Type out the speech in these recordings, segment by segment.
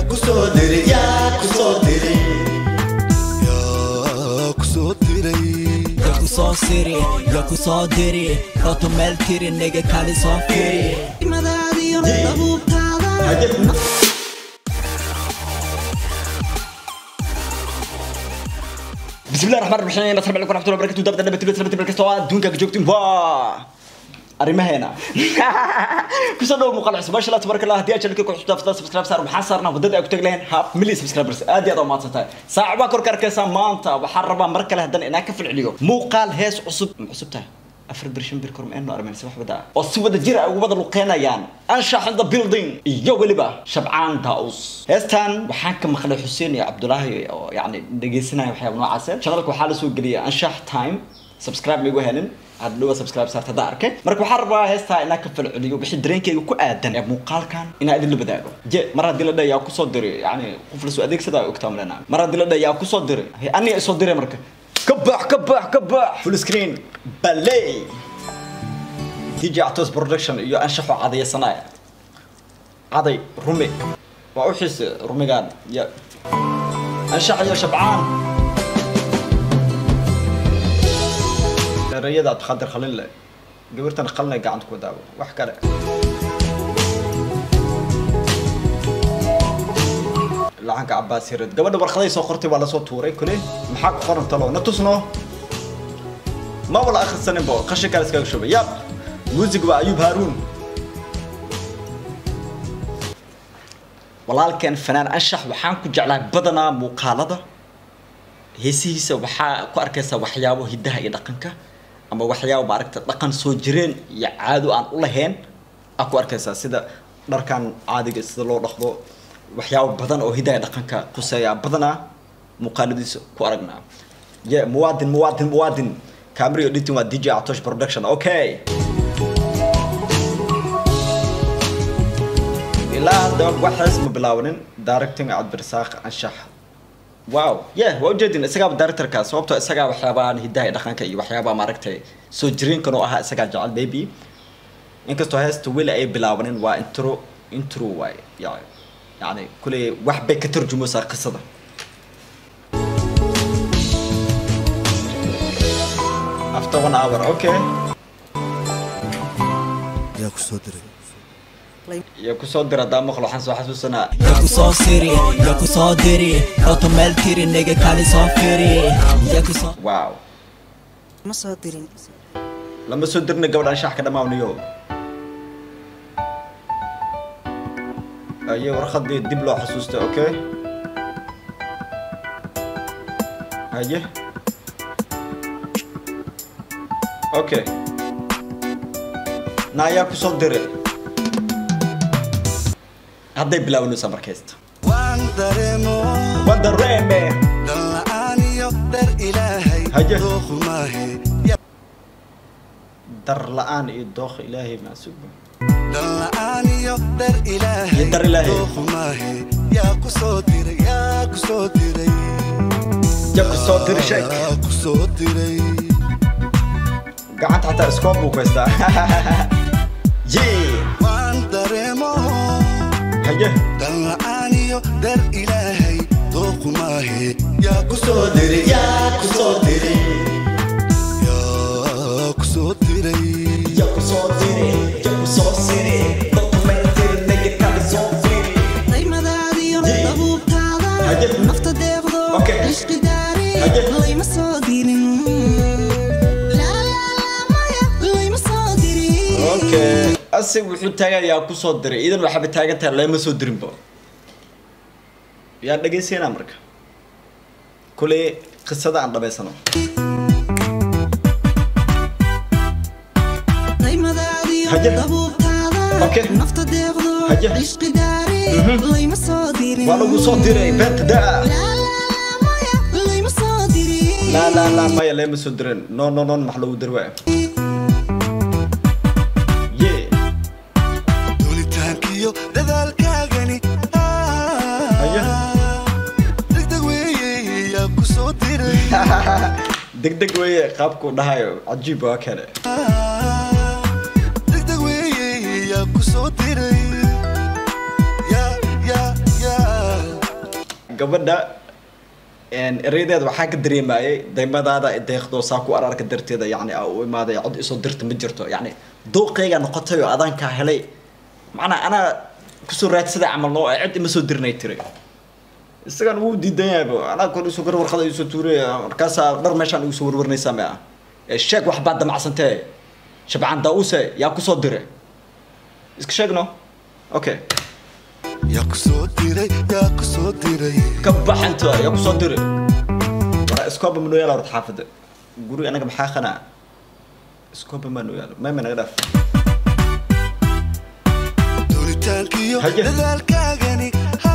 kusoo diray yaa kusoo diray yaa ku soo diray Yaku soo siri, yaku soo diri Roto meel tiri, nigga kali soo firi Imadaadiyo dabuubtaada بسم الله الرحمن الرحيم السلام عليكم ورحمه الله وبركاته دابا دابا تبدا تبدا تبدا كاستوا دونك joogtiin waa arrimaheena kusoo dhow muuqaal cusub maasha allah tabaraka allah haddii aad channelka ku xusubtaa fadlan subscribe saar maxaa saarnaa waddada ay ku tagi lahayn half million subscribers aad iyo aad u mahadsantahay saaca baa korka arkaysaa maanta waxaan rabaa mar kale haddana inaan ka falceliyo muuqaal hees cusub ma cusub tahay afar bir shan bir kor ma armaysa wax wada oo si wada jir ay ugu wada luqeynayaan anshax in the building iyo weliba shabcaan daus heestan waxaan ka maqlay xuseen iyo cabdulaahi oo yacni dhegeysanaya waxyaaba noocaas channelka waxaa la soo geliyay anshax time subscribe ma igu helin hadda dhawa subscribe saarta hadda arkay marka waxaan rabaa heestaa inaan ka falceliyo wixii dareenkayga ku aadan ee muuqaalkan inaan idin la wadaago je mar haddii la dhahay yaa kusoo diray yacni qof lasoo adeegsada ay ogtaa malena mar haddii la dhahay yaa kusoo diray Hey, aniga isoo diray marka ka bax ka bax ka bax full screen balay dj actos production iyo anshaxo cadaysanaya caday rumi waa u xiise rumigaan ya anshax iyo shabcaan erayada abdikaadir khalin le gabartan qalina gacanta ku daawo wax kale lacanka cabaas hired gabadha warqaday soo qortay waa lasoo tuuray kule maxaa ku qoran talo na tusno ma wala akhrisaninbo qashin kale iskaga shubay yab muusig waa ayuub haaruun walaalkeen fanaan anshax waxaan ku jeclaa badanaa muuqaalada heesihiisa waxaa ku arkaysaa waxyaabo hidaha iyo dhaqanka ama waxyaabo maaragta dhaqan soo jireen iyo caado aan u lahayn aa ku arkaysaa sida dharkan caadiga sida loo dhaqdo waxyaabo badan oo hidaha iyo dhaqanka kuseeya badanaa muuqaaladiisa ku aragnaa ye muwaadin muwaadin muwaadin camera editing waa dj atosh production okay ilaa hadda waxaas ma bilaabanin directing cabdirasaaq anshax wow yeah waa ujeedin isagaaba directorka sababtoo isagaa waxyaabahan hidaha iyo dhaqanka iyo waxyaabaha maaragtay soo jireenkan oo ahaa isagaa jecel baby inkastoo heesta weli ay bilaabanin waa intro intro waay yani yani kuley wax bay ka tarjumaysaa qisada after one hour okay yaa ku soo diray iyo kusoo dira haddaa maqlo waxaan soo xasuusanaa Yaku soo siri, yaku soo diri Roto meel tiri, nigga kali soo firi Yaku soo wow ma soo dirin lama soo dirna gabadh anshax ka dhammaawniyo aye warqadii dib loo xasuustay okay haye okay na ayaa kusoo diray hadday bilaabanaysaa markaysta waan dareemo wadareeme dhan la'aan iyo dhar ilaahay Haye. dooqu maahe dar la-aan iyo dooq ilaahay maasugo dhan la'aan iyo dhar ilaahay Iyo dhar Ilaahay. dooqu maahe yaa ku soo diray yaa ku soo diray ya kusoo diri sheek yaa ku soo diray gacanta xataa iskoon buu ku haystaa yee waan dareemo haye dhan la'aan iyo dhar ilaahay dooqu maahe yaa ku soo kusoo diray yaa kusoo diray yaa ku soo diray yaa kusoo diray yaa kusoo siray dokumentary nigga kale soo firay Imadaadiyo dabuubtaada Haye. nafta deeqdo Okay. ishqi daari Haye. layma soo dirin La, la, la, maya, layma soo dirin okay asig wuxuu taagayaa kusoo diray idan waxaaba taagan tahay lama soo dirinba yaa dhegaysanaa marka kuley qisada aan dhabaysano Imadaadiyo Haye. dabuubtaada Okay. nafta deeqdo Haye. ishqi daari layma soo dirin waa lagu soo diray beenta daa La, la, la, maya, layma soo dirin laa laa laa maya lama soo dirin no no non max lagu diri waaya ye duulitaankiyo dadaalkaagani Haye. degdeg weeye yaa ku soo diray degdeg weeye qaabkuu dhahayo cajiib waa kale degdeg weeye yaa ku soo diray yaa yaa yaa gabadha een, erayadeeda waxaa ka dareemayay daymadaada deeqdoo saa ku ararka darteeda yani aa u imaaday cod isoo dirta ma jirto yani dooqeyga noqotay oo adaankaa helay macnaa anaa kusoo raadsada camal noo cid ima soo dirnay tiri isagan wuu diidan yahayba anaa kor isoo gar warqada isoo tuuray markaasaa dhar meeshaan igu soo warwarnaysaa ma ah ee sheeg wax baad damacsantee shabcaan daa-uuse yaa kusoo dire iska sheegno okay yaa ku soo diray yaa ku soo diray ka baxanta yaa kusoo dire wara iskooba ma noo yaala horta xaafada guri anaga maxaa qanaa iskooba maa noo yaalo mayma naga dhaaf doonitaankiyo Haye. dadaalkaagani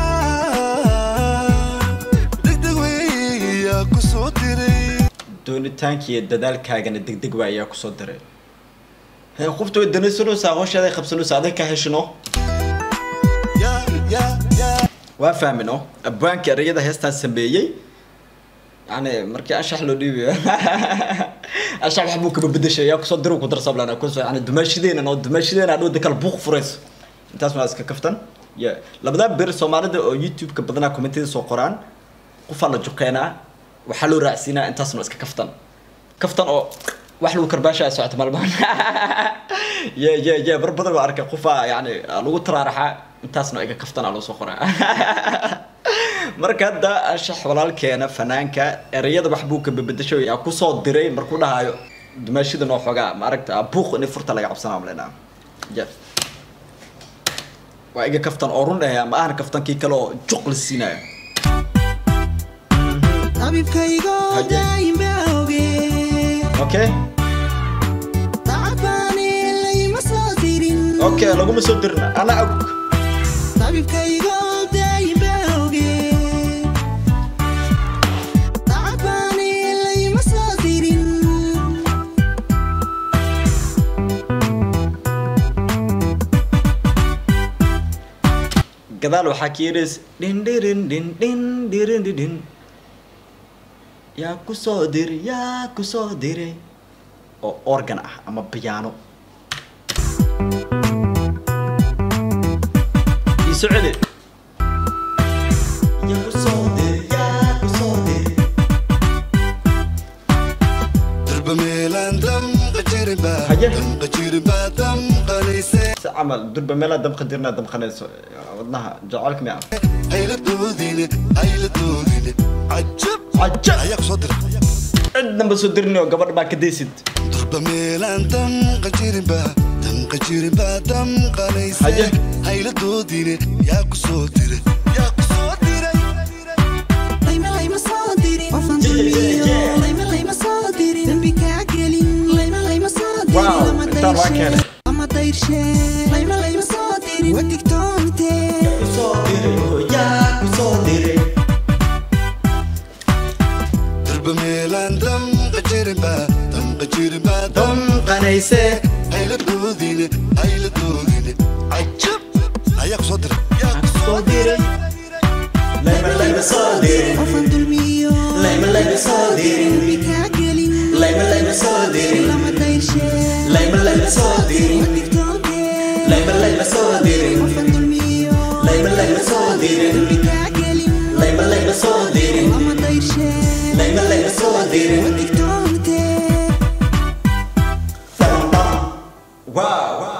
haa, degdeg wey yaa ku soo diray doonitaankiiyo dadaalkaagana degdeg waa ayaa kusoo diray hee qofta way danaysanaysaa hawsheeday qabsanaysaa aday ka heshino yaa yaa yaa waa fahmino abwaanka erayada heestaan sameeyey yani markii anshax loo dhiibayo anshax wax buu kaba bedeshay yaa kusoo diru ku darsablana kusoo yani dumaashideena noo dumaashideena adhowda kala buuq furayso intaas waa iska kaftan ya labadaa bir soomaalida oo youtube-ka badanaa commentida soo qoraan qofaa la juqeenaa waxaa loo raacsiinaa intaasna waa iska kaftan kaftan oo wax lagu karbaashaya socota maalmahan ye ye ye bar badan baa arkay qofaa yani lagu taraaraxaa intaasna iga kaftanaa loo soo qoraa marka hadda anshax walaalkeena fanaanka erayada wax buu ka bedesho yaa kusoo diray markuu dhahayo dumaashida noo xogaa maaragta buuq in furta laga cabsanaa malena ya waa iga kaftan oo run dhahaya ma ahna kaftankii kale oo juq la siinayo Tabibkaygo Haye. daa'im baa oge okay Tacbaani layma soo dirin okay laguma soo dirna ana og Tabibkaygo daa'im baa oge Tacbaani layma soo dirin gadaal waxaa ka yeedhays dhin dhirin dhin dhin dhirin dhin dhin yaa kusoo diri yaa kusoo diray oo organ ah ama piano iso celi yaa kusoo diri yaa kusoo diri darba meelaan damqa jirin baa Haye. damqa jirin baa damqanayse si camal durba meelaa damqa dirnaa damqanayso wadnaha jacaylka miya hayla doodine hayla doodine cajab Cajab. ayaa ku soo diray cidnaba soo dirini oo gabadha baa ka daysid durba meelaan damqa jirin baa damqa jirin baa damqanayse Haye. hayla doodine yaa ku soo diray yaa ku soo diray Layma layma soo dirin Qofan Yeah, yeah, dulmiyo yeah. Layma layma soo dirin Dambi kaa gelin Layma layma soo dirin Wow, Lama intaan waa dayrshe keenay. Lama dayrshe Layma layma soo dirin Waa digtoonte kusoo diray yaa kusoo diray durba meelaan damqa jirin baa damqa jirin baa damqanayse hayla doodine hayla doodine cajab ayaa ku soo diray yaa ku soo soo diray layma layma soo diray Qofan dulmiyo layma layma soo diray Dambi kaa gelin layma layma soo diray Lama dayrshe layma layma soo diray Waa digtoonte layma layma soo diray Qofan dulmiyo layma layma soo diray Dambi kaa gelin layma layma soo diray Lama dayrshe layma layma soo diray Waa digtoonte wow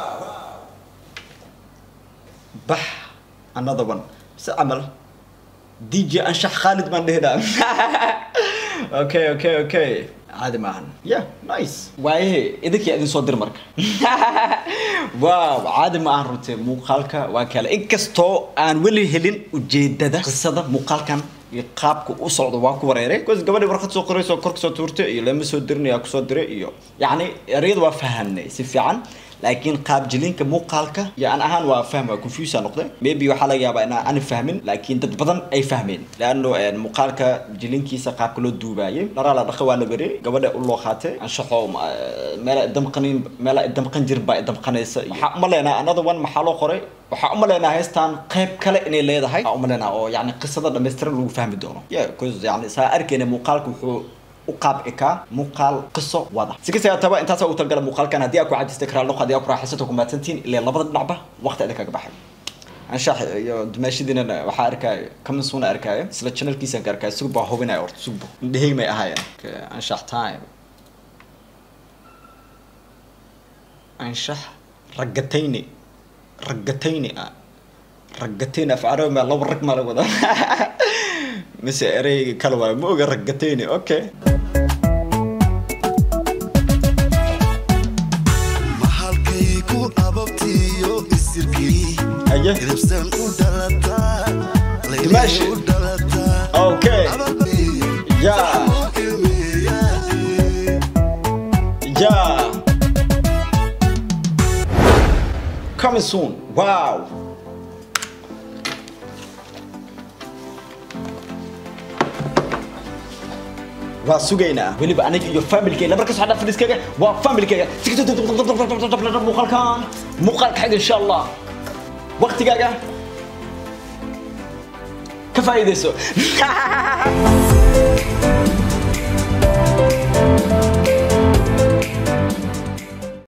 bax another one si camal dj anshax khaalid baan dhehnaa okay okay okay caadi maahan yeah nice waayahe idinkii idin soo dir marka wow caadi ma ahan runtii muuqaalka waa kale inkastoo aan weli helin ujeedada qisada muuqaalkan iyo qaabka u socdo waa ku wareeray bcause gabadhii warqad soo qorayso kor kasoo tuurtay iyo lama soo dirinaya kusoo diray iyo yacni ereyada waa fahamnay si fiican laakiin qaab jilinka muuqaalka iyo aan ahaan waa fahm waa confuse noqday maybe waxaa laga yaabaa inaan ani fahmin laakiin dad badan ay fahmeen laano muuqaalka jilinkiisa qaabka loo duubaayay dharaa la dhaqa waa la berey gabadha u loo qaatay anshaxo meela damqanin meela damqan jir baa damqanaysa waxaa umaleynaa another one maxaa loo qoray waxaa umaleynaa heestan qayb kale inay leedahay waxaa umaleynaa oo yani qisada dhammaystiran lagu fahmi doono yeah cause yani saa arkeyna muuqaalka wuxuu u qaab ekaa muuqaal qiso wada si kasta taba intaas ugu talgala muuqaalkan haddii aa ku cajistay karaal noq haddii aa ku raaxaysato ku mahadsantihiin ilaa labada dhinacba waqti idin kaga baxay anshax iyo dumaashadiina waxaa arkaayo kamasuuna arkaayo isla channelkiisaan ka arkaayo sugba hubinaya horta sugba indhaheyg may ahaayeen Okay, anshax time anshax ragatayni ragatayni ah ragatayni af carabi maa laba rag maa la wada mise ereyga kale waayo ma oga ragatayni okay maxalkay ku ababtiyo isirkii Aye. hilibsan u dhalataa Dimaashi. layli u dhalataa okay Yeah. Yeah. Coming soon. Wow. waa sugaynaa weliba aniga iyo familkeyga markas waxaa dhaa fadhiiskayga waa familkeyga muuqaalkan muuqaalka xig insha allah waqtigaaga ka faa'iidayso